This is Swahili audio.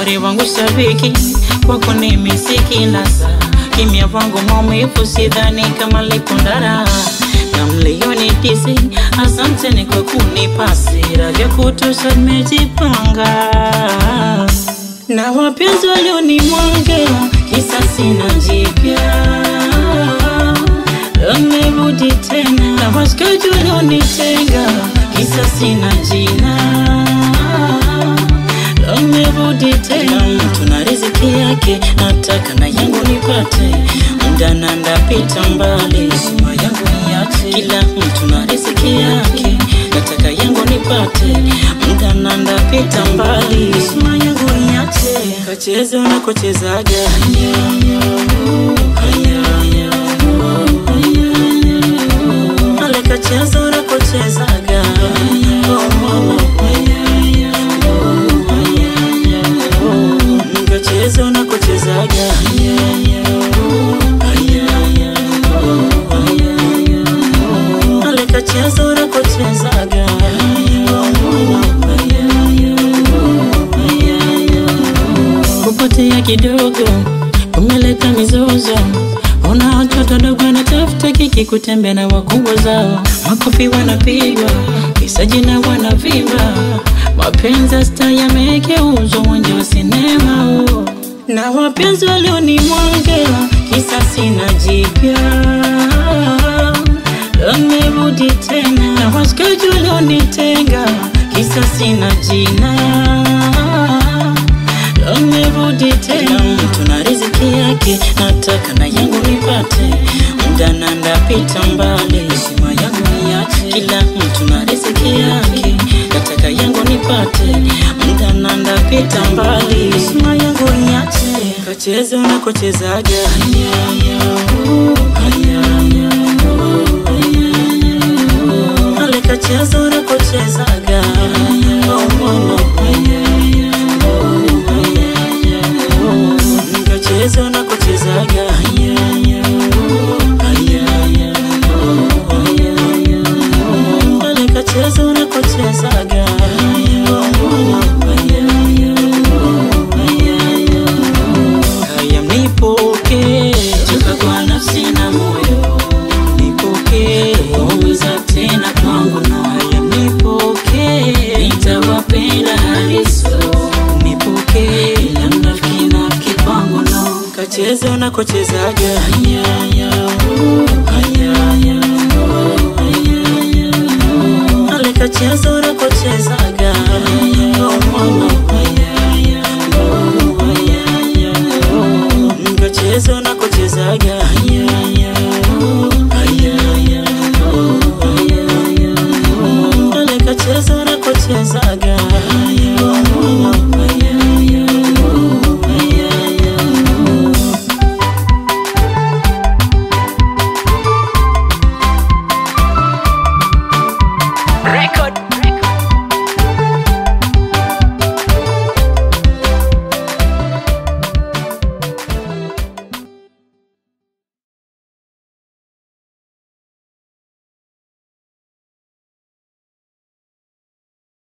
shori wangu shabiki kwako ni misiki nasa kimya vangu maumivu sidhani kama likundara na mlioni tisi asanteni kwa kunipa sira vya kutosha nimejipanga na wapenzi walionimwangea kisa sina jipya amerudi tena na washikaji walionitenga kisa sina jina amerudi tena mtu na riziki yake nataka na yangu nipate mdana ndapita mbali sima yangu niache kila mtu na riziki yake nataka yangu nipate mdana ndapita mbali sima yangu niache kacheze unakochezaga ale kacheze unakochezaga kacheze unakochezaga ale kacheze unakochezaga kupotea kidogo umeleta mizozo Ona watoto dogo wanatafuta kiki kutembea na wakubwa zao, makofi wanapigwa, kisa jina wanavimba, mapenzi ya star yamegeuzwa uwanja wa sinema huo. na wapenzi walionimwangea kisa sina jipya amerudi tena, na washikaji walionitenga kisa sina jina amerudi tena, mtu na riziki yake, nataka na yangu nipate, mdana ndapita mbali, heshima yangu niache, kila mtu na riziki yake, nataka yangu nipate, mdana ndapita mbali, heshima yangu niache, kacheze unakochezaga ale kacheze unakochezaga oh, oh, oh. Nikacheze unakochezaga Ale kacheze unakochezaga Haya mnipoke Toka kwa nafsi na moyo Nipoke Waumiza tena kwangu no Haya mnipoke Nitawapenda haliso Nipoke Ila mnafiki nafiki kwangu no Kacheze unakochezaga Ale kacheze unakochezaga Kacheze unakochezaga Ale kacheze unakochezaga